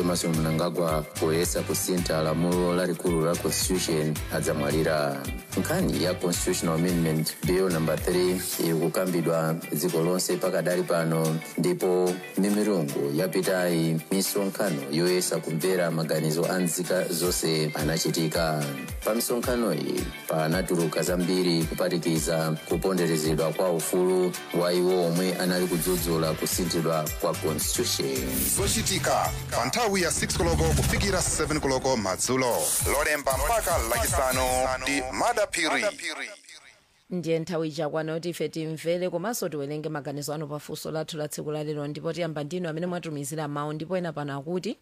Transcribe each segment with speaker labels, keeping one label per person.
Speaker 1: emerson mnangagwa poyesa kusintha lamulo lalikulu la constitution adzamwalira nkhani ya constitutional amendment bill number 3 ikukambidwa dziko lonse pakadali pano ndipo mimirungu yapitayi misonkhano yoyesa kumvera maganizo a nzika zonse anachitika pa misonkhano iyi panatuluka zambiri kuphatikiza kuponderezedwa kwa ufulu wa iwo omwe anali kudzudzula kusinthidwa kwa constitution
Speaker 2: zochitika pa nthawi ya 6 koloko kufikira 7 koloko madzulo lolemba mpaka lachisanu ndi madapiri
Speaker 3: ndiye nthawi ichakwana kuti ife timvere komanso tiwerenge maganizo anu pafunso lathu la tsiku lalero ndipo tiyamba ndinu amene mwatumizira mawu ndipo ena pano akuti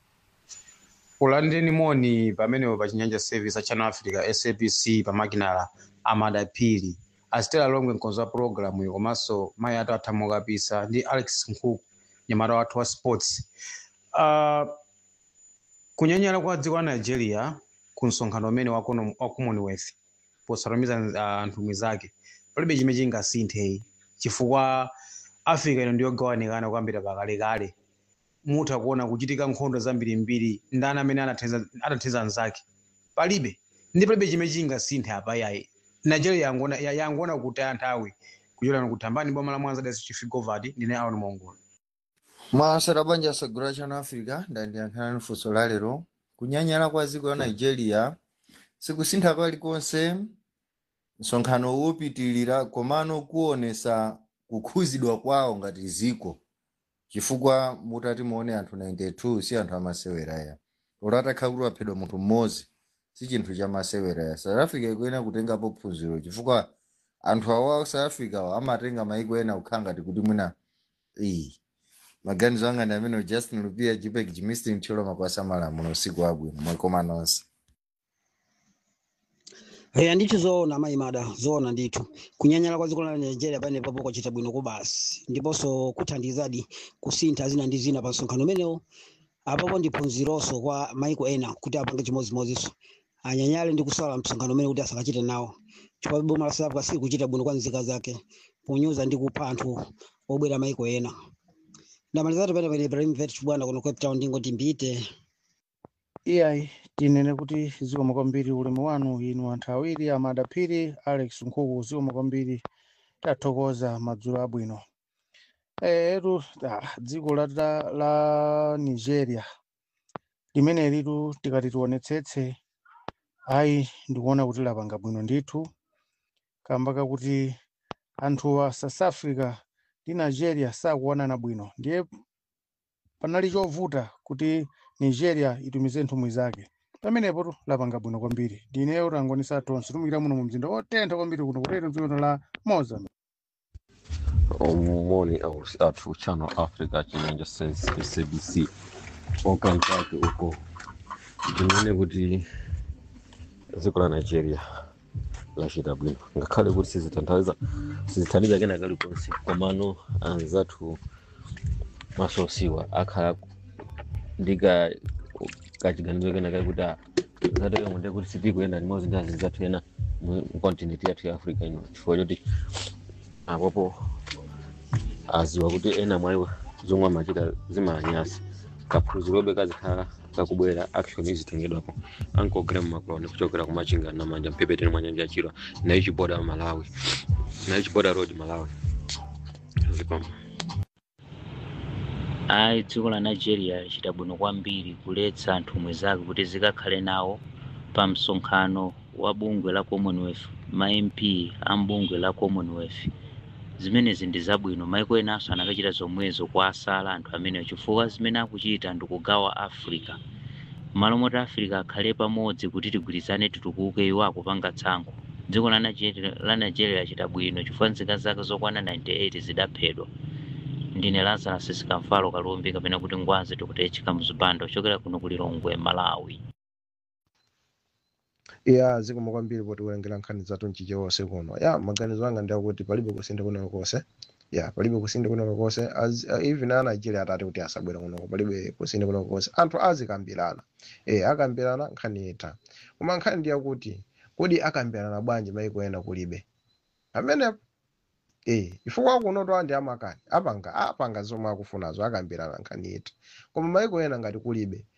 Speaker 4: ulandeni moni pamenepo pa chinyanja service a channel africa sabc pamakinala amadapiri asitera longwe mkonzo wa programu iyo komanso mayi ato athamukapisa ndi alex nkhuku nyamata wathu wa sports uh, kunyanyala kwa dziko la nigeria ku msonkhano umene wa kono- wa commonwealth posatumiza uh, nthumwi zake palibe chimene chingasinthe chifukwa africa ino ndiyogawanikana kuyambira pakalekale mutha kuona kuchitika nkhondo zambirimbiri ndani amene anathandiza anathandiza anzake palibe ndi palibe chimene chingasinthe apa yayi nigeria yangona ya- yangona kutaya nthawi kuchokera kuthambani boma la mwanza dasi chifigovati ndine aon mongola
Speaker 5: mwasera banja sagura chano africa ndandiyankhana funso la lero kunyanyala kwa dziko la nigeria sikusintha palikonse msonkhano wopitilira komano kuonesa kukhuzidwa kwawo ngati ziko chifukwa mutati muone anthu 92 si anthu amasewera ya utatha kuti waphedwa munthu mmodzi si chinthu cha masewera ya south africa ikuyenera kutengapo phunziro chifukwa anthu awa south africa awa amatenga maiko ena kukhala ngati kuti mwina iyi maganizo anga ndi amene justin lupia jipek jimistin mthyola makwasa malamulo usiku wabwino mwakoma nonse
Speaker 6: eya ndithu zoona mayimada zoona ndithu kunyanyala kwa dziko la nigeria pene papo kwachita bwino kubasi ndiponso kuthandizadi kusintha zina ndi zina pa msonkhano umenewo apapo ndi phunzironso kwa maiko ena kuti apange chimodzimodzinso anyanyale ndi kusala msonkhano umene kuti asakachite nawo chifukwa boma la south africa silikuchita bwino kwa nzika zake ponyoza ndi kupha anthu obwera maiko ena ndamalizatu pene pene ibrahim vet bwana kuno cape town ndingoti mbite
Speaker 7: iyayi tinene kuti zikomo kwambiri ulemu wanu inu anthu awiri amadapiri alex nkhuku zikomo kwambiri tathokoza madzulo abwino etu dziko la, la, la nigeria limene litu tikati tionetsetse ayi ndikuona kuti lapanga bwino ndithu kamba kakuti anthu a south africa ndi nigeria sakuonana bwino ndiye panali chovuta kuti nigeria itumize nthumwi zake pamenepo tu lapanga bwino kwambiri ndineyo tangonisa tonse tumikira muno mu mzinda otentha kwambiri kuno kutero dziko la mozambique
Speaker 8: omoni athu channel africa chinyanja sense sabc okanzake uko ndinene kuti dziko la nigeria lachita bwino ngakhale kuti sizithandiza sizithandiza kena kalikonse komano anzathu masosiwa akhala ndika kachiganizo kena kakuti zateka munde kuti sitikuenda limodzi ndi azinzi athu ena mu continent yathu ya africa ino chifukwa choti apopo aziwa kuti ena mwa iwo zomwe amachita zimanyasa kaphunzirobe kazikhala kakubwera action izitengedwapo ankogera mumakoloni kuchokera kumachinga na manja mpepeteni mwa nyanja yachirwa nayo chiboda malawi nayo chiboda road malawi zikomo
Speaker 9: ayi dziko la nigeria lachita bwino kwambiri kuletsa nthumwi zake kuti zikakhale nawo pa msonkhano wa bungwe la commonwealth ma mp a mbungwe la commonwealth zimenezi ndi zabwino maiko enanso anakachita zomwezo kwa asala anthu amenewo chifukwa zimene akuchita ndikugawa africa malo moti africa akhale pamodzi kuti tigwirizane titukuke iwo akupanga tsankho dziko la nigeria, la nigeria lachita bwino chifukwa nzika zake zokwana 98 zidaphedwa ndine lazarus sikamfalo kalumbi kapena kuti ngwazi tikutechika mzipando ochokera kuno kulilongwe malawi
Speaker 10: ya zikomo kwambiri poti kulengera nkhani zathu mchiche wonse kuno ya maganizo anga ndi akuti palibe kusintha kuno konse ya palibe kusintha kuno konse As- uh, even a nigeria atati kuti asabwera kunoko palibe kusintha kuno konse anthu azikambirana eh akambirana nkhani itha koma nkhani ndi yakuti kodi akambirana bwanji maiko ena kulibe amenepo eh chifukwa kuno to andi amakani apanga apanga zomwe akufunazo akambirana nkhani itha koma maiko ena ngati kulibe